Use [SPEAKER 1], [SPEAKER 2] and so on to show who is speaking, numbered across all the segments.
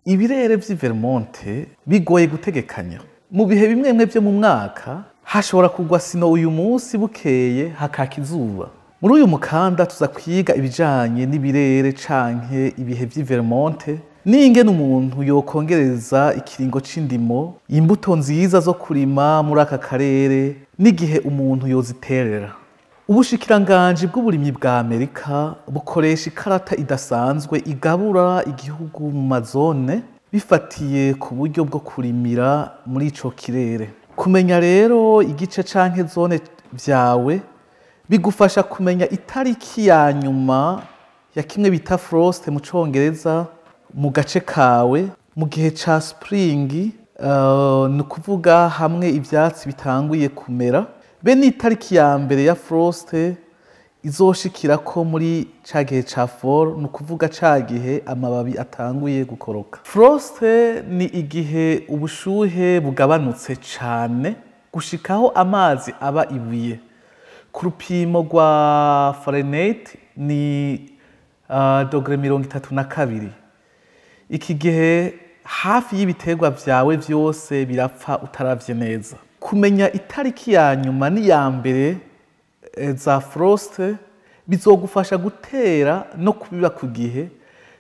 [SPEAKER 1] ibirere vy'i Vermonte bigoye gutegekanya mu bihe bimwe bimwe vyo mu mwaka hashobora kugwa sino uyu munsi bukeye hakaka izuba muri uyu mukanda tuza kwiga ibijanye n'ibirere canke ibihe vy'i Vermonte n'ingene umuntu yokongereza ikiringo c'indimo imbuto nziza zo kurima muri aka karere n'igihe umuntu yoziterera ubushikiranganji bw'uburimyi bwa amerika bukoresha ikarata idasanzwe igabura igihugu mu mazone bifatiye ku buryo bwo kurimira muri ico kirere kumenya rero igice canke zone vyawe bigufasha kumenya itariki ya nyuma ya kimwe bita frost mu congereza mu gace kawe mu gihe ca spring uh, ni ukuvuga hamwe ivyatsi bitanguye kumera be n'itariki ya mbere ya frost izoshikira ko muri ca gihe ca fall ni ukuvuga ca gihe amababi atanguye gukoroka frost ni igihe ubushuhe bugabanutse cane gushikaho amazi aba ibuye ku rupimo rwa Fahrenheit ni uh, dogere mirongo itatu na kabiri iki gihe hafi y'ibiterwa vyawe vyose birapfa utaravye neza kumenya itariki ya nyuma n'iya mbere e, za frost bizogufasha gutera no kubiba ku gihe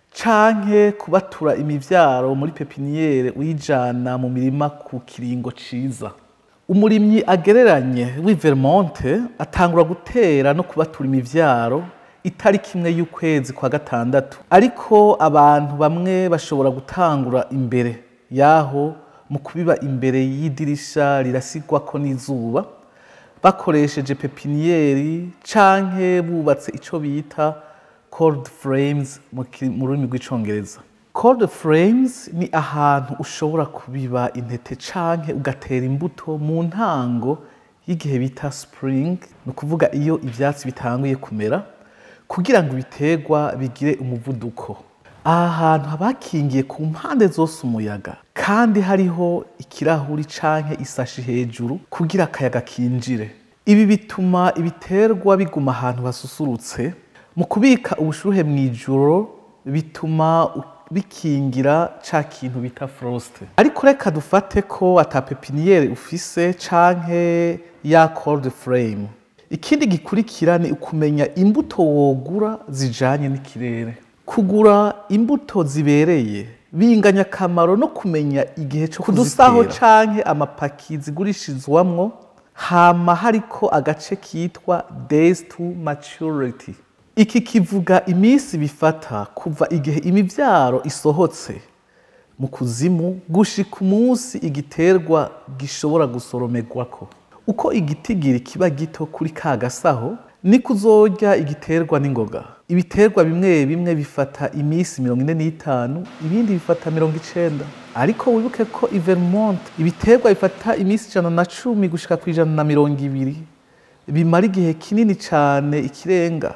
[SPEAKER 1] canke kubatura imivyaro muri pepiniyere uyijana mu mirima ku kiringo ciza umurimyi agereranye w'i Vermonte atangura gutera no kubatura imivyaro itariki imwe y'ukwezi kwa gatandatu ariko abantu bamwe bashobora gutangura imbere yaho mu kubiba imbere y'idirisha rirasigwako n'izuba bakoresheje pepiniyeri canke bubatse ico bita cold frames mu ki- mu rurimi rw'icongereza cold frames ni ahantu ushobora kubiba intete canke ugatera imbuto mu ntango y'igihe bita spring ni ukuvuga iyo ivyatsi bitanguye kumera kugira ngo ibiterwa bigire umuvuduko aha hantu haba hakingiye ku mpande zose umuyaga kandi hariho ikirahuri canke isashi hejuru kugira akayaga kinjire ibi bituma ibiterwa biguma ahantu hasusurutse mu kubika ubushuhe mu ijoro bituma u- bikingira ca kintu bita frost ariko reka dufate ko ata pepiniyeri ufise canke ya cold frame ikindi gikurikira ni ukumenya imbuto wogura zijanye n'ikirere kugura imbuto zibereye binganya akamaro no kumenya igihe cyo kudusaho canke amapaki zigurishirizwamwo hama hariko agace kitwa days to maturity iki kivuga iminsi bifata kuva igihe imivyaro isohotse mu kuzimu gushika umunsi igiterwa gishobora gusoromerwako uko igitigiri kiba gito kuri ka gasaho niko uzorya igiterwa n'ingoga ibiterwa bimwe bimwe bifata iminsi mirongo ine n'itanu ibindi bifata mirongo icenda ariko wibuke ko i Vermont ibiterwa bifata iminsi ijana na cumi gushika ku ijana na mirongo ibiri bimara igihe kinini cane ikirenga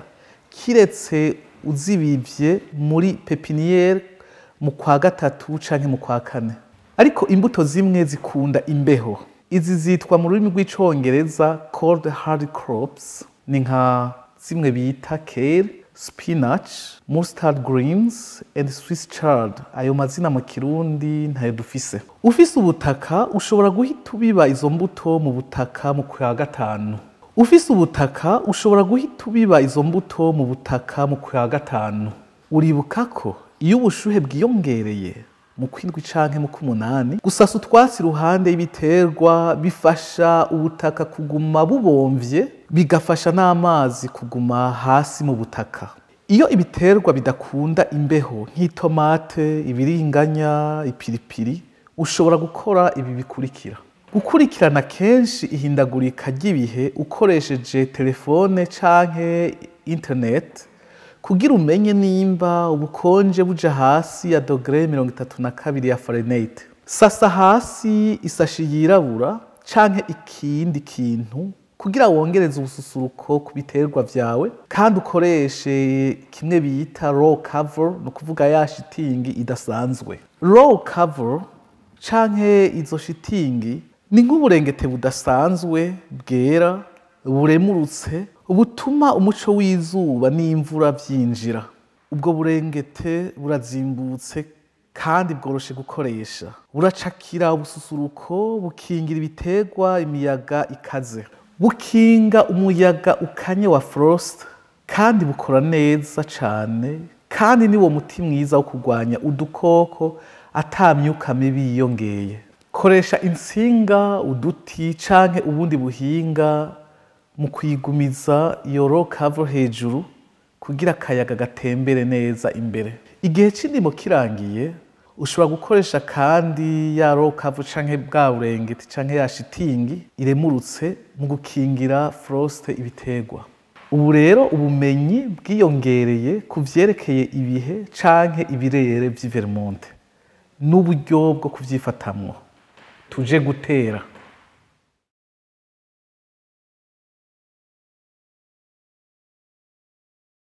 [SPEAKER 1] kiretse uzibivye muri pepiniyeri mu kwa gatatu canke mu kwa kane ariko imbuto zimwe zikunda imbeho izi zitwa mu rurimi rw'icongereza cold hard crops ni nka zimwe bita kale spinach mustard greens and swiss chard ayo mazina mu kirundi ntayo dufise ufise ubutaka ushobora guhita ubiba izo mbuto mu butaka mu kwa gatanu ufise ubutaka ushobora guhita ubiba izo mbuto mu butaka mu kwa gatanu uribuka ko iyo ubushuhe bwiyongereye mu kwindwi canke mu k'umunani gusasa utwatsi iruhande y'ibiterwa bifasha ubutaka kuguma bubomvye bigafasha n'amazi kuguma hasi mu butaka iyo ibiterwa bidakunda imbeho nk'itomate ibiringanya ipiripiri ushobora gukora ibi bikurikira gukurikirana kenshi ihindagurika ry'ibihe ukoresheje telefone canke internet kugira umenye nimba ubukonje buja hasi ya dogere mirongo itatu na kabiri ya Fahrenheit sasa hasi isashi yirabura canke ikindi kintu kugira wongereze ubususuruko ku biterwa vyawe kandi ukoreshe kimwe bita raw cover ni ukuvuga ya shitingi idasanzwe raw cover canke izo shitingi ni nk'uburengete budasanzwe bwera buremurutse butuma umuco w'izuba n'imvura vyinjira ubwo burengete burazimbutse kandi bworoshe gukoresha buracakira ubususuruko bukingira ibiterwa imiyaga ikaze bukinga umuyaga ukanye wa frost kandi bukora neza cane kandi ni wo muti mwiza wo kurwanya udukoko ata myuka mibi yiyongeye koresha insinga uduti canke ubundi buhinga mu kuyigumiza iyo row cover hejuru kugira akayaga gatembere neza imbere igihe c'indimo kirangiye ushobora gukoresha kandi ya row cover canke bwa burengeti canke ya shitingi iremurutse mu gukingira frost ibiterwa ubu rero ubumenyi bwiyongereye ku vyerekeye ibihe canke ibirere vy'i Vermont n'uburyo bwo kuvyifatamwo tuje gutera